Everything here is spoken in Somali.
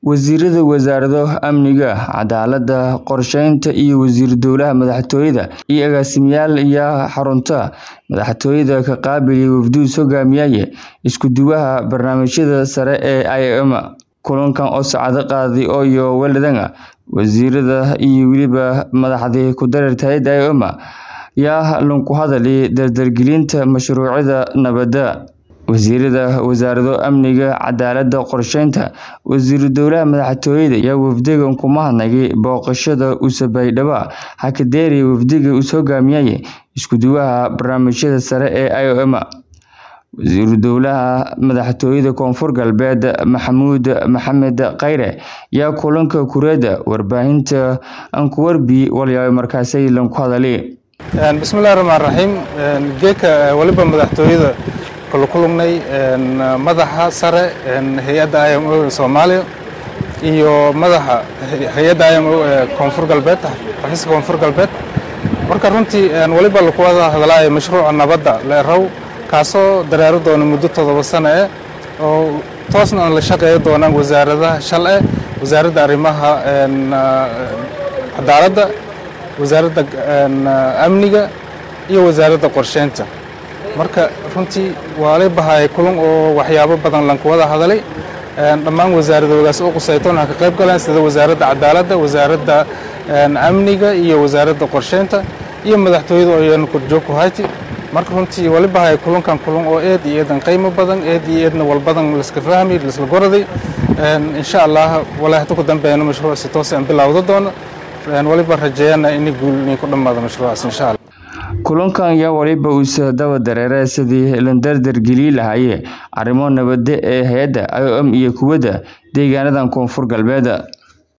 Wasiirada Wasaaradda Amniga, Cadaaladda, Qorsheynta iyo Wasiir Dowlaha Madaxtooyada iyo agaasimayaal ayaa xarunta madaxtooyada ka qaabilay wafdiga hogaamiyay isku duwaha barnaamijyada sare ee IOM. Kulankan oo saacado qaaday oo weladana wasiirada iyo weliba madaxda ku dareerta hay'adda IOM ayaa ku hadalay dardargelinta mashruucyada nabadda. Wasiirada Wasaaradda Amniga, Cadaaladda, Qorsheynta, Wasiir Dowlaha Madaxtooyada ayaa wafdiga ku mahadnaqay booqashada uu Baydhabo ka dheeray wafdiga uu hogaamiyay isku duwaha barnaamijyada sare ee IOM. Wasiir Dowlaha Madaxtooyada Koonfur Galbeed Maxamuud Maxamed Khayre ayaa kulanka kureeda warbaahinta aan ku warbiyay walyaabo markaasay lan ku hadalay. bismillahi raxmaan raxiim geeka waliba madaxtooyada kula kulannay madaxa sare hay-adda IMO Soomaaliya iyo madaxa hay-adda IMO ee Koonfur Galbeed xafiiska Koonfur Galbeed marka runtii waliba lagu wada hadlayo mashruuca nabadda leerow kaasoo dareero doona muddo toddoba sano eh oo toosna la shaqeeyo doonaan wasaaradaha shalay wasaaradda arrimaha cadaaladda wasaaradda amniga iyo wasaaradda qorsheynta marka runtii waa la bahay kulan oo waxyaabo badan lan ku wada hadalay dhammaan wasaaradoodaas u qusaytoona ka qayb galeen sida wasaaradda cadaaladda wasaaradda amniga iyo wasaaradda qorsheynta iyo madaxtooyada oo iyana korjoog ku hayti marka runtii wali bahay kulankan kulan oo eed iyo eedan qiimo badan eed iyo eedna walbadan laiska fahmay laiska goraday insha allah walaa hata ku dambeeyana mashruuc si toos aan bilowda doono waliba rajeeyana in guul inay ku dhammaado mashruucaas insha allah kulankan ayaa waliba uusa daba dareeray sidii la dardargelin lahaayeen arrimo nabadda ee hay-adda IOM iyo kuwada deegaanadan koonfur galbeed